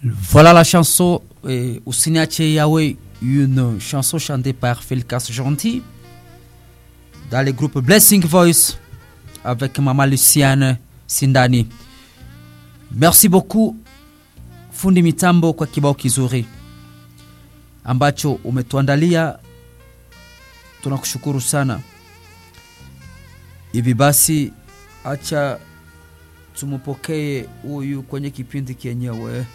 Voilà la chanson euh, Usiniache Yahweh, une chanson chantée par Felkas Gentil dans le groupe Blessing Voice avec Mama Luciane Sindani. Merci beaucoup fundi mitambo kwa kibao kizuri ambacho umetuandalia, tunakushukuru sana. Hivi basi, acha tumupokee huyu kwenye kipindi kenyewe.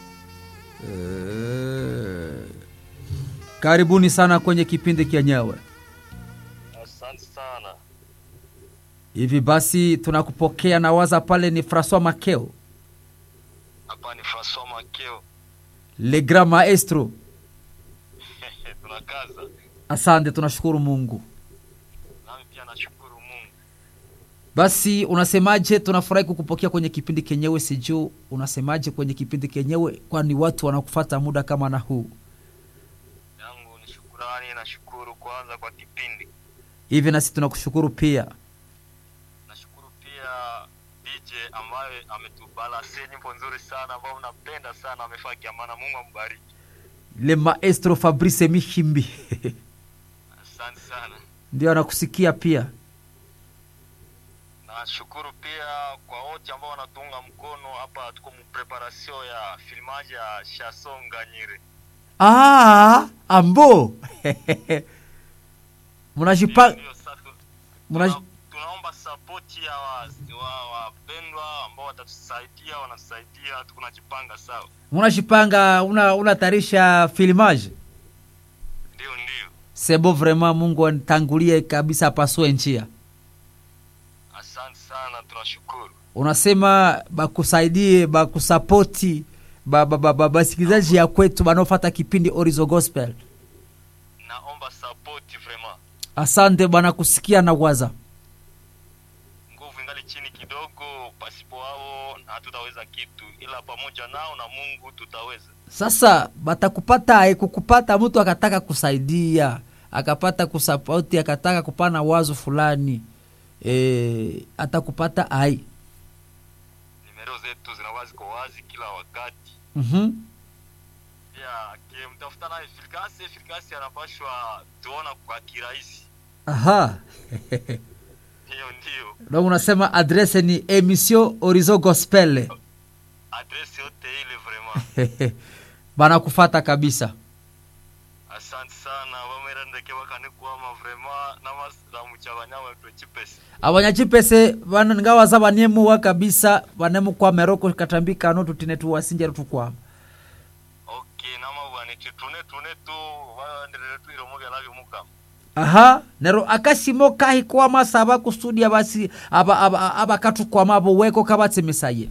Eh, karibuni sana kwenye kipindi kenyewe. Asante sana. Hivi basi tunakupokea na waza pale ni Francois Makeo, Hapa ni Francois Makeo. le grand maestro. Tunakaza. Asante, tunashukuru Mungu. Nami pia nashukuru Mungu. Basi unasemaje? Tunafurahi kukupokea kwenye kipindi kenyewe. Sijuu unasemaje kwenye kipindi kenyewe, kwani watu wanakufata muda kama na huu Yangu ni shukurani, nashukuru kwanza kwa kipindi. hivi, nasi tunakushukuru pia. Nashukuru pia DJ ambaye ametubalase nyimbo nzuri sana ambao napenda sana, amefaa kiamana. Mungu ambariki. Le maestro Fabrice Mihimbi Asante sana. ndio anakusikia pia. Nashukuru pia kwa wote ambao wanatuunga mkono hapa. Tuko mpreparation ya filmaji ya Chanson Nganyire. Ah, ambo mnajipanga Ndio sasa tu- Muna- tuna- tunaomba sapoti ya wapendwa wa, wapendwa ambao watatusaidia, wanatusaidia, tunajipanga sawa. mnajipanga, una unatarisha filmage Ndio, ndio, sebo, vraiment Mungu anitangulie kabisa, apasue njia. asante sana, tunashukuru. Unasema bakusaidie bakusapoti ba, ba, ba, ba, basikilizaji ya kwetu banaofata kipindi Orizo Gospel. Naomba sapoti vraiment, Asante bwana kusikia na waza. nguvu ingali chini kidogo, pasipo wao hatutaweza kitu, ila pamoja nao na Mungu tutaweza. Sasa batakupata ai kukupata mtu akataka kusaidia akapata kusapoti akataka kupana wazo fulani e, atakupata ai Nimero zetu zinakuwa ziko wazi kila wakati. mm Pia kimtafuta naye Filkasi, Filkasi anapashwa tuona kwa kirahisi. Aha. Hiyo ndio Donc unasema adrese ni emission Orizo Gospel adresi yote ile vraiment. banakufata kabisa. asante sana vamerandeke vakanikuama vrema namasiramucha vanyawe twechipesi abanyachipese bana ngawaza baniemuwa kabisa banemukwa meroko katambika no tutine tuwasinjere tukwama ok namavwaniti tune tune tu vaendelele tuiromogelavyo mukama aha nero akasimo kahi kwama saba kustudia basi aba aba abakatukwama abo weko kabatsemisaye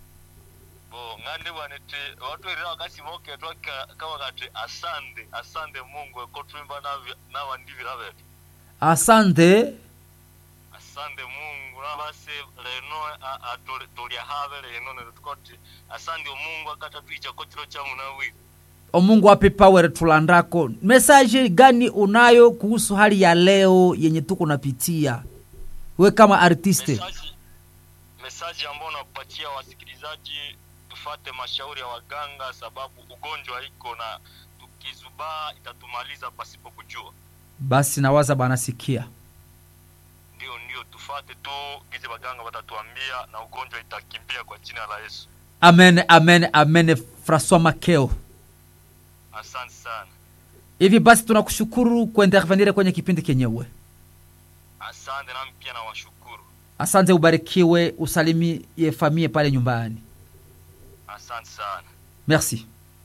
bo ngandi vaniti vatwerera vakasimoke kavakati asande asande mungu ekotwimba navandivira vetu asante asande mungu navase leno a- a- tuli- tulya have leno nero tukoti asande omungu akatatwichako chilo cha munawiri omungu ape power tulandako mesaje gani unayo kuhusu hali ya leo yenye tuko napitia we kama artiste mesaji mesaji ambao unapatia wasikilizaji tufate mashauri ya waganga sababu ugonjwa iko na tukizubaa itatumaliza pasipo kujua basi nawaza banasikia ndio ndio tufate tu gizi waganga watatuambia na ugonjwa itakimbia kwa jina la yesu amen amen amen francois makeo asante sana hivi basi tunakushukuru kuintervenire kwenye kipindi kenyewe asante nami pia na washukuru asante ubarikiwe usalimie famie pale nyumbani asante sana merci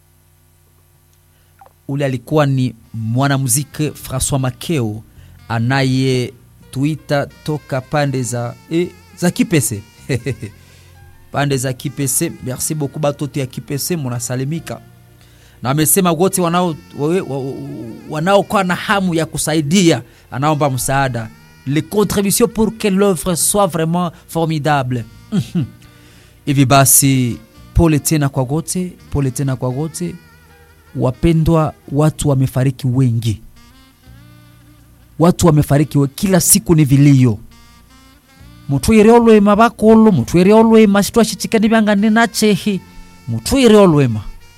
ule alikuwa ni mwanamuziki francois makeo anayetuita toka pande za e, za kipese pande za kipese merci beaucoup batoto ya kipese munasalimika na amesema wote wanao wawe- wa- wa- wanaokuwa na hamu ya kusaidia anaomba msaada les contributions pour que l'œuvre soit vraiment formidable Mhm. hivi basi pole tena kwa wote pole tena kwa wote wapendwa watu wamefariki wengi watu wamefariki we, kila siku ni vilio mutwire olwema bakolo mutwire olwema shitwa shichikani byangane nachehi mutwire olwema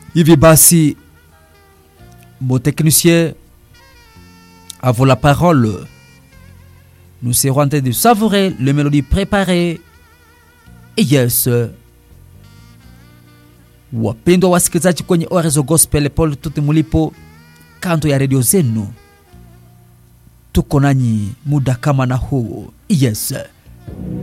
hivi basi mon technicien à vous la parole nous serons en train de savourer les mélodies préparées et yes wapendwa wasikilizaji kwenye orezo gospel pole tuti mulipo kando ya redio zenu tuko nanyi muda kama na huu yes